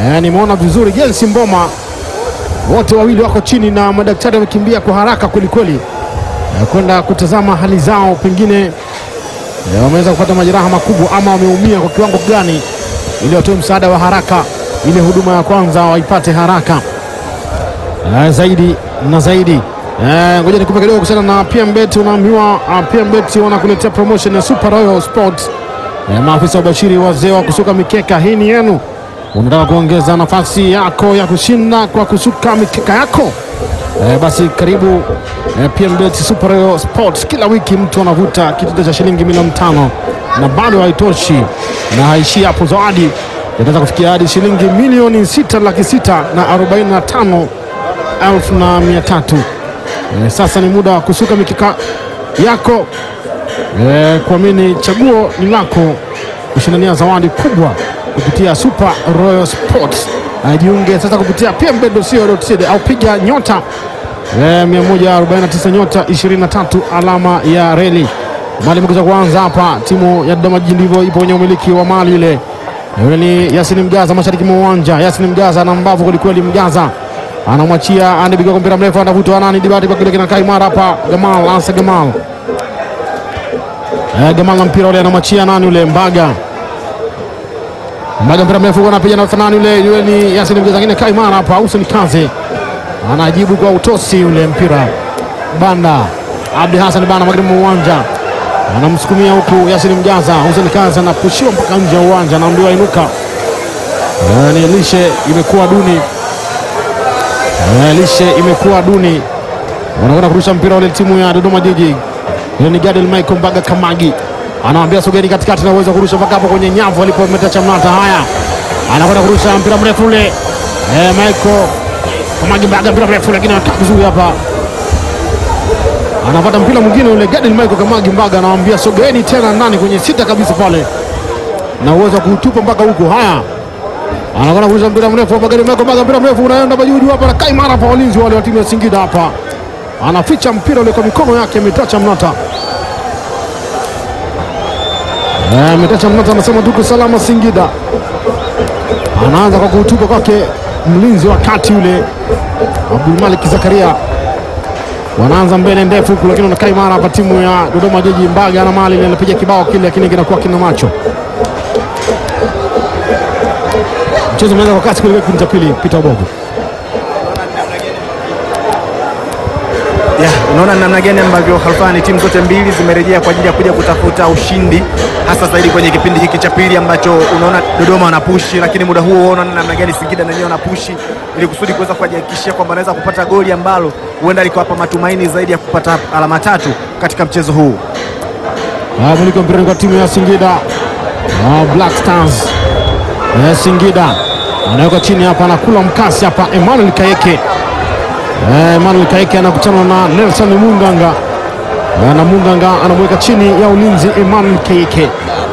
Eh, nimeona vizuri Gelsi Mboma, wote wawili wako chini na madaktari wamekimbia kwa haraka kwelikweli eh, kwenda kutazama hali zao, pengine eh, wameweza kupata majeraha makubwa ama wameumia kwa kiwango gani, ili watoe msaada wa haraka, ile huduma ya kwanza waipate haraka eh, zaidi na zaidi. Eh, Ngoja nikupe kidogo kuhusiana na PMBet. Unaambiwa uh, PMBet wanakuletea promotion ya Super Royal Sports. Eh, maafisa wa Bashiri, wazee wa kusuka mikeka, hii ni yenu. Unataka kuongeza nafasi yako ya kushinda kwa kusuka mikeka yako? Eh, basi karibu eh, PMBet Super Royal Sports. Kila wiki mtu anavuta kitita cha shilingi milioni tano na bado haitoshi, na haishii hapo. Zawadi inaweza kufikia hadi shilingi milioni sita laki sita na arobaini na tano elfu na mia tatu. Eh, sasa ni muda wa kusuka mikeka yako eh, kuamini chaguo ni lako kushindania zawadi kubwa kupitia Super Royal Sports. Eh, jiunge sasa kupitia pmbet.co.tz au piga nyota eh, 149 nyota 23 alama ya reli. Mali imekuja kuanza hapa, timu ya Dodoma Jiji ndivyo ipo kwenye umiliki wa mali ile. Yule ni Yasin Mgaza mashariki mwa uwanja. Yasin Mgaza ana mbavu kwelikweli. Mgaza anamwachia Andy Bigoko, mpira mrefu anavutwa nani, Dibati kwa kile kinakaa imara hapa. Gamal Ansa Gamal eh, Gamal na mpira ule anamwachia nani ule Mbaga Mbaga mpira mrefu anapiga na nani ule, yule ni Yasin Mgaza, ngine kaa imara hapa. Hussein Kaze anajibu kwa utosi ule mpira Banda Abdi Hassan Banda magharibi mwa uwanja anamsukumia huku Yasin Mjaza. Hussein Kazi anapushiwa mpaka nje ya uwanja, anaambiwa inuka. Eh, ni lishe imekuwa duni, Eh, lishe imekuwa duni. Wanakwenda kurusha mpira ule timu ya Dodoma Jiji. Ile ni Gadel Michael Mbaga Kamagi anawambia sogeni katikati na uwezo wa kurusha mpaka hapo kwenye nyavu alipometa Chamnata. Haya, anakwenda kurusha mpira mrefu ule eh, Michael Kamagi Mbaga mpira mrefu, lakini anakaa vizuri hapa anapata mpira mwingine ule Gadel Michael Kamagi Mbaga anawambia sogeni tena ndani kwenye sita kabisa pale, na uwezo wa kuutupa mpaka huko. Haya, anakwenda kurusha mpira mrefu hapa, Gadel Michael Mbaga mpira mrefu unaenda majuju hapa, na kaimara hapa, walinzi wale wa timu ya Singida hapa, anaficha mpira ule kwa mikono yake, ametacha mnata Eh, ametacha mnata, anasema tuko salama Singida. Anaanza kwa kuutupa kwake mlinzi wa kati yule Abdulmalik Zakaria wanaanza mbele ndefu huku, lakini wanakaa imara hapa timu ya Dodoma Jiji. Mbaga na mali ile anapiga kibao kile, lakini kinakuwa kina macho. Mchezo umeanza kwa kasi kweli, kipindi cha pili. Peter Obogo Ya, unaona namna gani ambavyo Khalfani timu zote mbili zimerejea kwa ajili ya kuja kutafuta ushindi hasa zaidi kwenye kipindi hiki cha pili ambacho unaona Dodoma wanapushi, lakini muda huo unaona namna gani Singida na wenyewe wanapushi ili kusudi kuweza kujihakikishia kwamba anaweza kupata goli ambalo huenda likawapa matumaini zaidi ya kupata alama tatu katika mchezo huu. Ah, miliki wa mpira ni kwa timu ya Singida Ah, Black Stars Eh, Singida anaweka chini hapa, anakula mkasi hapa. Emmanuel Kaeke Eh, Emmanuel Kaeke anakutana na Nelson Munganga Eh, na Munganga anamweka chini ya ulinzi Emmanuel Kaeke.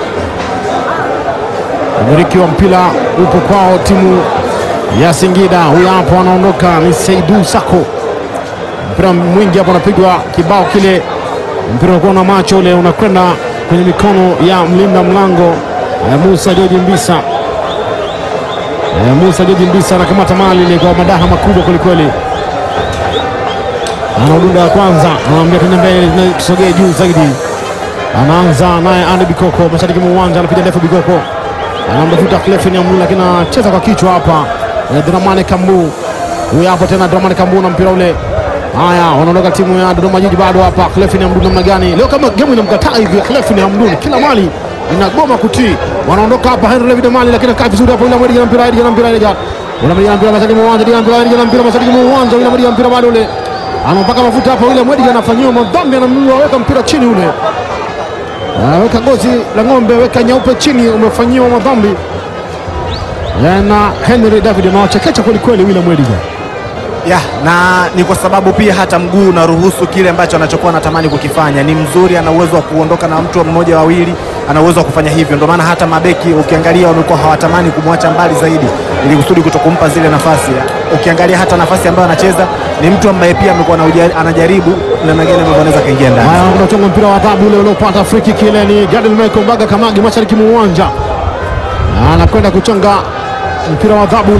Umiliki wa mpira upo kwao timu ya Singida. Huyu hapo anaondoka ni Seidu Sako, mpira mwingi hapo unapigwa kibao kile mpira unakuwa na macho ule unakwenda kwenye mikono ya mlinda mlango eh, Musa George Mbisa. Eh, Musa George Mbisa anakamata mali ile kwa madaha makubwa kwelikweli, anaudunda ya kwanza, anamwambia tuende mbele, na tusogee juu zaidi. Anaanza naye Andy Bikoko mashariki mwa uwanja, anapiga ndefu Bikoko anamtafuta Clefin Amlu, lakini anacheza kwa kichwa hapa. Eh, Dramane Kambu huyu hapo tena, Dramane Kambu na mpira ule Haya, wanaondoka timu ya Dodoma Jiji bado hapa. Clefin Hamdun namna gani leo, kama game inamkataa hivi Clefin Hamdun, kila mali inagoma kutii. Wanaondoka hapa Henry David Mali, lakini kaa vizuri hapo, ile mwedi na mpira ile mpira ile ile mwedi na mpira mashariki mwa uwanja, ile mpira ile na mpira mashariki mwa uwanja, ile mwedi na mpira bado ule anampaka mafuta hapo, ile mwedi anafanyiwa madhambi, anamnua weka mpira chini ule, weka gozi la ng'ombe, weka nyeupe chini, umefanyiwa madhambi na Henry David, anawachekecha kweli kweli William Mwediga ya na ni kwa sababu pia hata mguu unaruhusu kile ambacho anachokuwa anatamani kukifanya. Ni mzuri, ana uwezo wa kuondoka na mtu mmoja wawili, ana uwezo wa kufanya hivyo. Ndio maana hata mabeki ukiangalia wamekuwa hawatamani kumwacha mbali zaidi, ili kusudi kutokumpa zile nafasi. Ukiangalia hata nafasi ambayo anacheza ni mtu ambaye pia amekuwa anajaribu namna gani ambavyo anaweza kaingia ndani. Haya, unachonga mpira wa adhabu ule uliopata free kick ile, ni Gadel Michael Mbaga Kamagi mashariki mwa uwanja, anakwenda kuchonga mpira wa adhabu